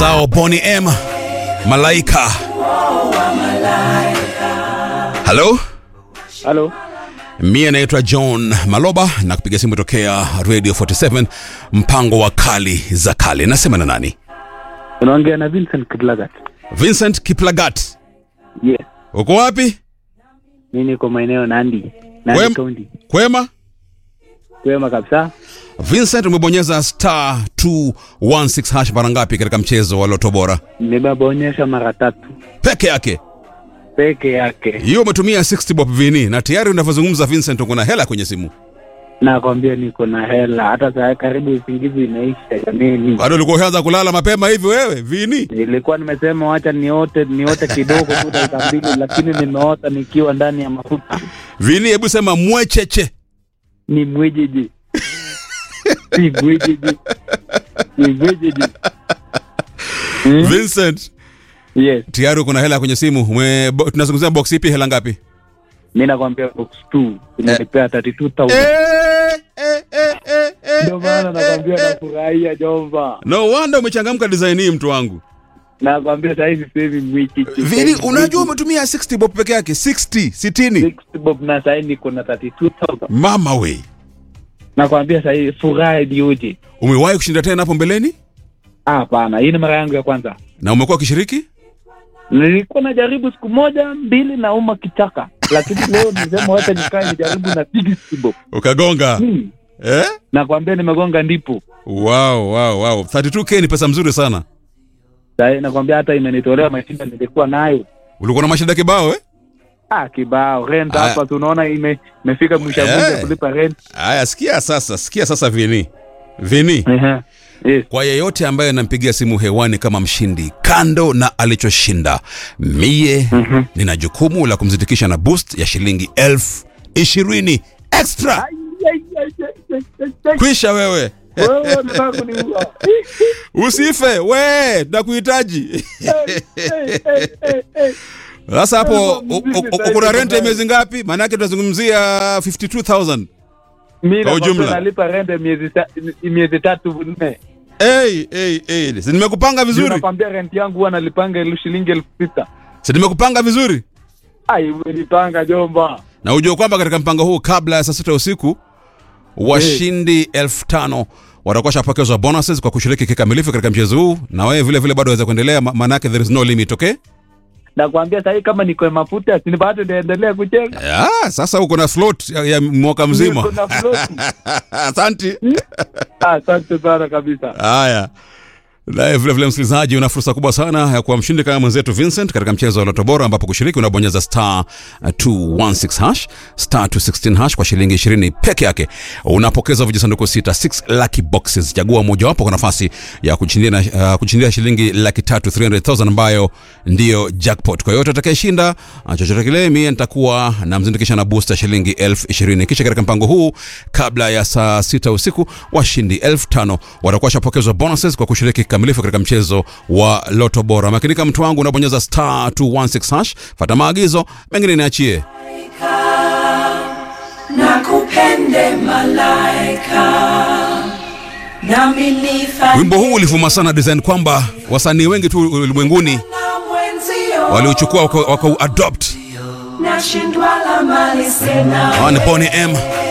Sao Boni M Malaika. Halo, Halo, mie naitwa John Maloba na kupiga simu tokea Radio 47 mpango wa kali za kale. Nasema na nani? unaongea na Vincent Kiblagat. Vincent Kiplagat. Yes, Uko wapi? mi niko maeneo Nandi, Nandi Wem- County. Kwema? Kwema kabisa. Vincent, umebonyeza star 216 hash mara ngapi katika mchezo wa Loto Bora? Nimebonyesha mara tatu Peke yake. peke yake, Hiyo umetumia 60 bob vini na tayari unavyozungumza Vincent uko na hela kwenye simu. nakwambia niko na hela, hata saa karibu usingizi inaisha. Jameni, Bado ulikuwa ushaanza kulala mapema hivi wewe? Vini? nilikuwa nimesema wacha niote niote kidogo tu dakika mbili, lakini nimeota nikiwa ndani ya mafuta. Vini, hebu sema mwecheche. Ni mwijiji, si mwijiji, ni mwijiji. Hmm? Vincent, Yes, tayari uko na hela kwenye simu. Ume, bo, tunazungumzia box ipi? Hela ngapi? mi nakwambia box 2 inanipea 32000 Eh, eh, eh, eh, eh, ndio maana eh, nakwambia eh, eh. nafurahia Jomba. No wonder umechangamka design hii mtu wangu. nakwambia sahizi sehemi mwiki Vini, unajua umetumia 60 bob peke yake, 60, 60. bob na sahii niko na 32000 Mama we. nakwambia sahii furaha iliyoje Umewahi kushinda tena hapo mbeleni? Ah, hapana hii ni mara yangu ya kwanza Na umekuwa ukishiriki? nilikuwa najaribu siku moja mbili na uma kichaka lakini leo nisema wacha nikae nijaribu na 60 bob Ukagonga. hmm. Eh? nakwambia nimegonga ndipo Wow, wow, wow. 32k ni pesa mzuri sana. sahii nakwambia hata imenitolea mashinda nilikuwa nayo Ulikuwa na mashida kibao eh? ah kibao rent Aya. hapa tunaona ime imefika mwisho wa mwezi Eh. kulipa rent Haya, sikia sasa, sikia sasa Vini. Vini. Ehe. yes Kwa yeyote ambaye anampigia simu hewani kama mshindi, kando na alichoshinda, mie Mhm. nina jukumu la kumzindikisha na boost ya shilingi elfu ishirini extra. Ai, ai, ai, ai, ai, ai, ai. Kwisha wewe, Wewe unataka kuniua. usife we, nakuhitaji. Sasa hapo u- u- u- uko na rent ya miezi ngapi? Maanake tunazungumzia 52000 Mimi Kwa nakwambia ujumla. nalipa rent ya miezi ta- miezi tatu nne. Hey, hey, hey. Si nimekupanga Ndio vizuri, nakwambia rent yangu huwa nalipanga elfu shilingi elfu sita. si nimekupanga vizuri, Ai, umenipanga jomba. na ujue kwamba katika mpango huu kabla ya saa sita usiku washindi elfu tano watakuwa washapokezwa bonuses kwa kushiriki kikamilifu katika mchezo huu, na wewe vile vile bado waweza kuendelea, ma- maanake there is no limit, okay? Nakwambia sahii kama niko mafuta si bado niendelea kucheza. Ya, sasa uko na float ya, ya mwaka mzima. Niko na float. Asante. Ah, Asante sana kabisa. Haya. Naye vile vile msikilizaji, una fursa kubwa sana ya kuwa mshindi kama mwenzetu Vincent katika mchezo wa Loto Bora, ambapo kushiriki unabonyeza star uh, 216 hash star 216 hash kwa shilingi 20 peke yake. Unapokeza vijisanduku sita 6 lucky boxes. Chagua mojawapo kwa nafasi ya kushindia uh, kushindia shilingi laki tatu 300,000 ambayo ndiyo jackpot. Kwa yote atakayeshinda uh, chochote kile, mimi nitakuwa namzindikisha na booster shilingi elfu ishirini. Kisha katika mpango huu, kabla ya saa sita usiku, washindi elfu tano watakuwa washapokezwa bonuses kwa kushiriki kikamilifu katika mchezo wa Loto Bora. Makinika mtu wangu, unabonyeza star 216 hash, fata maagizo mengine niachie. nakupende malaika nami nifa Wimbo huu ulivuma sana design kwamba wasanii wengi tu ulimwenguni na mwenzio waliuchukua wakauadopt. nashindwa la mali sina Hawa ni Bonny M,